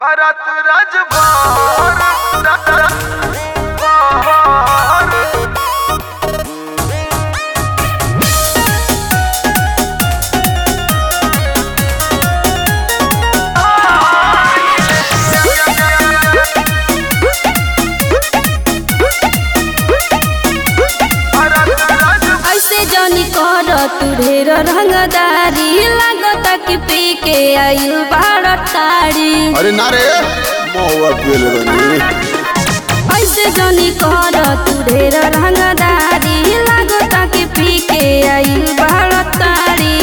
परत रजभार ऐसे जनी कर तू ढेर रंगदारी लागता कि पी के आइल बाड़ ताड़ी अरे ना रे महुआ पियल बनी ऐसे जनी कर तू ढेर रंगदारी लागता कि पी के आइल बाड़ ताड़ी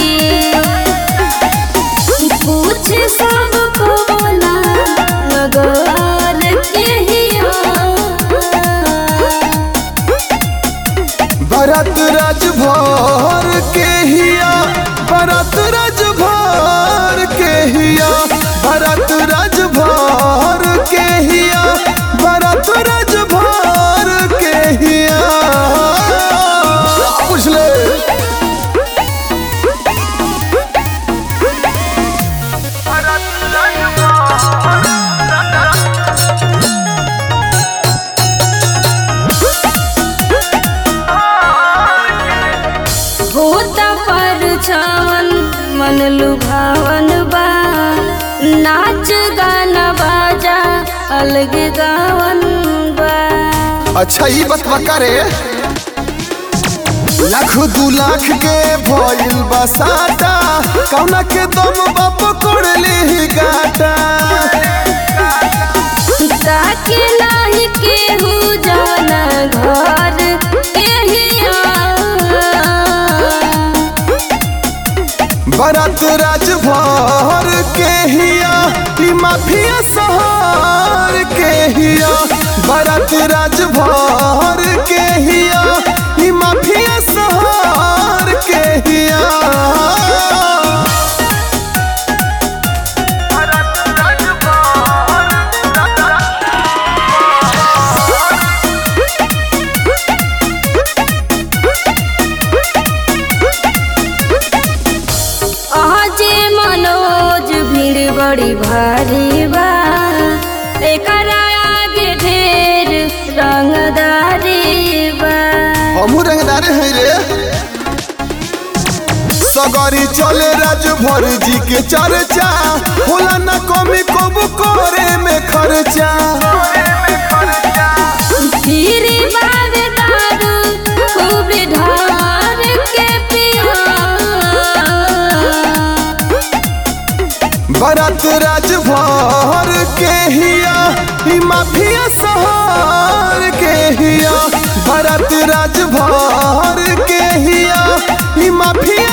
पूछ सब बोला नगर के हिया भरत राजभर के हिया भरत राजभर के हिया भरत राजभर के हिया भरत राजभर के हिया पूछ ले होता पर छावन मन लुभावन बा नाच गाना बाजा अलग गावन बा अच्छा ही बतवा करे लाख दू लाख के भइल बसाता कौना के दम बाप कोड़ले ही गाटा ताके नाही केहू जाना घर एहिया भरत राजभर के हिया ई माफिया सहर के हिया भरत राजभर के हिया ई माफिया सहर के हिया अजे मनोज भीड़ बड़ी भारी बा एकरा आगे ढेर रंगदारी बा हमू रंगदारे हैं रे सगरी चले राजभर जी के चर्चा होला न कमी कबू करे में खर्चा फिर बावे दारू खूब ढार के पिया भरत राजभर के हिया ई माफिया सहर के हिया भरत राजभर के हिया ई माफिया